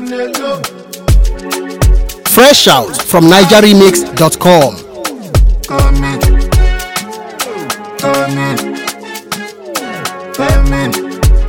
Fresh out from NigerRemix.com. Come in. Come in. Come in.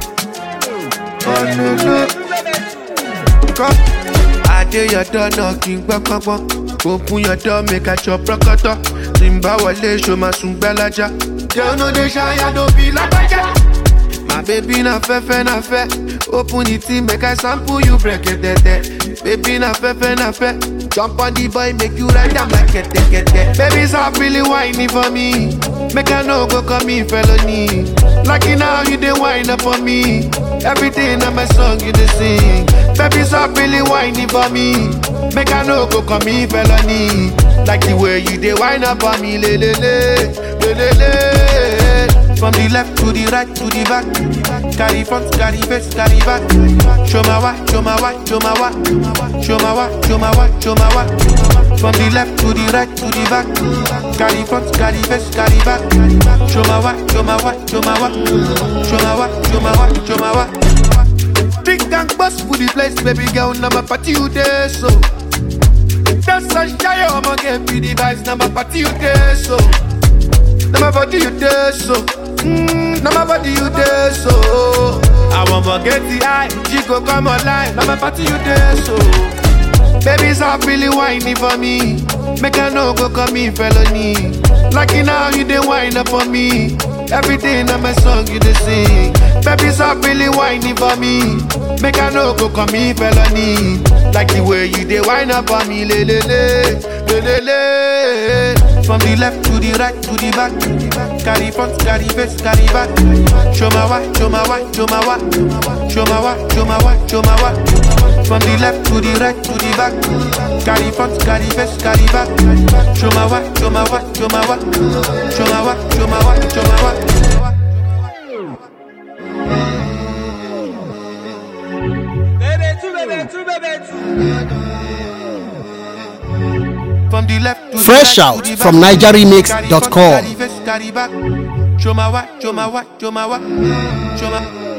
Come. I dey your door knocking gbọ́ngbọ́ngbọ́n. Open your door make I chop rọ́kọ̀tọ̀. Tí n bá wọlé ṣo máa sùn gbẹ́lájà. Girl no dey shy, I no be lágbájá. My baby na fẹ́fẹ́ na fẹ́. Open the thing make I sample you brẹ̀kẹ̀tẹ̀tẹ̀. Baby na fẹ́fẹ́ na fẹ́. Jump on the boy make you ride am like kẹ̀tẹ̀kẹ̀tẹ̀. Baby stop really whining for me. Make I no go call me felony. Lucky now you dey whine up for me. Everything na my song you dey sing. Baby stop really whining for me. Make I no go call me felony. Like the way you dey whine up for me, le le le, le le le. From the left to the right to the back. Carry front, carry face, carry back. Show my why, show my why, show my why. Show my why, show my why, show my why. From the left to the right to the back. Carry front, carry face, carry back. Show my why, show my why, show my why. Show my why, show my why, show my why. Drink and bust for the place, baby girl. Now my party you there, so. That's a shy, I'ma get be the vibes. Now my party you there, so. Now my body you there, so. Mm, now my body you there, so. I won't forget the eye, she go come online. Now my party you there, so. Baby, stop really whining for me. Make I no go call me felony. Lucky now you dey whine up for me. Everything on my song you dey sing. Baby, stop really whining for me. Make I no go call me felony. Like the way you dey whine up for me, le le le, le le le. From the left to the right to the back. Carry front, carry face, carry back. Show my why, show my why, show my why. Show my why, show my why, show my why. From the left to the right to the back. Carry front, carry face, carry back. Show my why, show my why, show my why. Show my why, show my why, show my why. From the left to the Fresh right out to the from back. NigerRemix.com. Carry front, carry face, carry back. Show my why, show my why, show my why. Show my